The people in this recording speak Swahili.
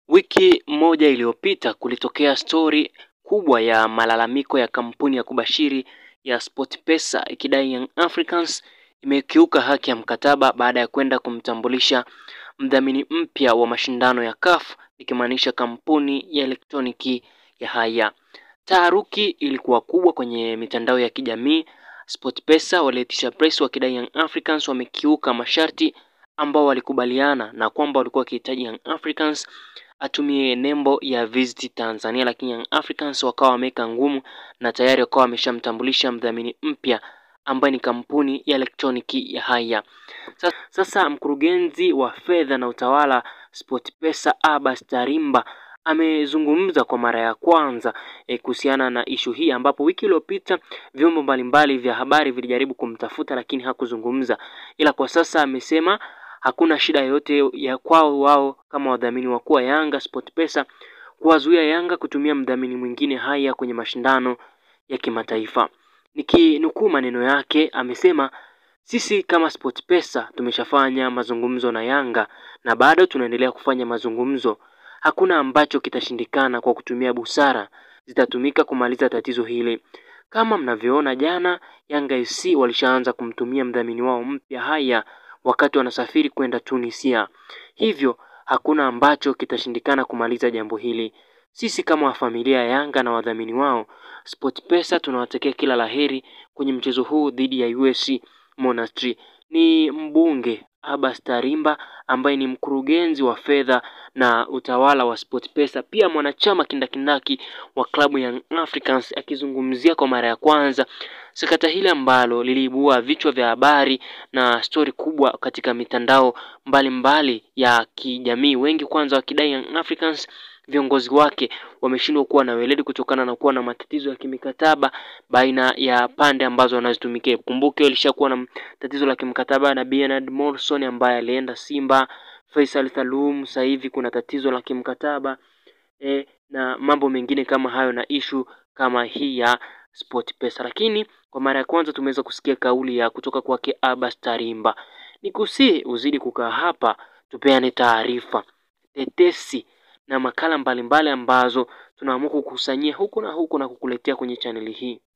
Wiki moja iliyopita kulitokea stori kubwa ya malalamiko ya kampuni ya kubashiri ya SportPesa ikidai Young Africans imekiuka haki ya mkataba baada ya kwenda kumtambulisha mdhamini mpya wa mashindano ya CAF ikimaanisha kampuni ya elektroniki ya Haya. Taharuki ilikuwa kubwa kwenye mitandao ya kijamii. SportPesa waliitisha press wakidai Young Africans wamekiuka masharti ambao walikubaliana na kwamba walikuwa wakihitaji Young Africans atumie nembo ya Visit Tanzania, lakini Young Africans wakawa wameweka ngumu na tayari wakawa wameshamtambulisha mdhamini mpya ambaye ni kampuni ya elektroniki ya Haya. Sasa, sasa mkurugenzi wa fedha na utawala SportPesa Abbas Tarimba amezungumza kwa mara ya kwanza e, kuhusiana na ishu hii ambapo wiki iliyopita vyombo mbalimbali vya habari vilijaribu kumtafuta lakini hakuzungumza, ila kwa sasa amesema hakuna shida yoyote ya kwao wao kama wadhamini wakuu wa Yanga SportPesa kuwazuia Yanga kutumia mdhamini mwingine Haya kwenye mashindano ya kimataifa. Nikinukuu maneno yake, amesema sisi kama SportPesa tumeshafanya mazungumzo na Yanga na bado tunaendelea kufanya mazungumzo. Hakuna ambacho kitashindikana kwa kutumia busara zitatumika kumaliza tatizo hili. Kama mnavyoona, jana Yanga FC walishaanza kumtumia mdhamini wao mpya Haya wakati wanasafiri kwenda Tunisia. Hivyo hakuna ambacho kitashindikana kumaliza jambo hili. Sisi kama familia ya Yanga na wadhamini wao SportPesa tunawatakia kila laheri kwenye mchezo huu dhidi ya USC Monastir. Ni mbunge Abbas Tarimba ambaye ni mkurugenzi wa fedha na utawala wa SportPesa, pia mwanachama kindakindaki wa klabu ya Africans akizungumzia kwa mara ya kwanza sakata hili ambalo liliibua vichwa vya habari na stori kubwa katika mitandao mbalimbali mbali ya kijamii, wengi kwanza wakidai Young Africans viongozi wake wameshindwa kuwa na weledi kutokana na kuwa na matatizo ya kimikataba baina ya pande ambazo wanazitumikia. Kumbuke walishakuwa na tatizo la kimkataba na Bernard Morrison ambaye alienda Simba, Faisal Salum, sasa hivi kuna tatizo la kimkataba e, na mambo mengine kama hayo na ishu kama hii ya SportPesa, lakini kwa mara ya kwanza tumeweza kusikia kauli ya kutoka kwake Abbas Tarimba. Nikusii uzidi kukaa hapa, tupeane taarifa, tetesi na makala mbalimbali mbali ambazo tunaamua kukusanyia huku na huku na kukuletea kwenye chaneli hii.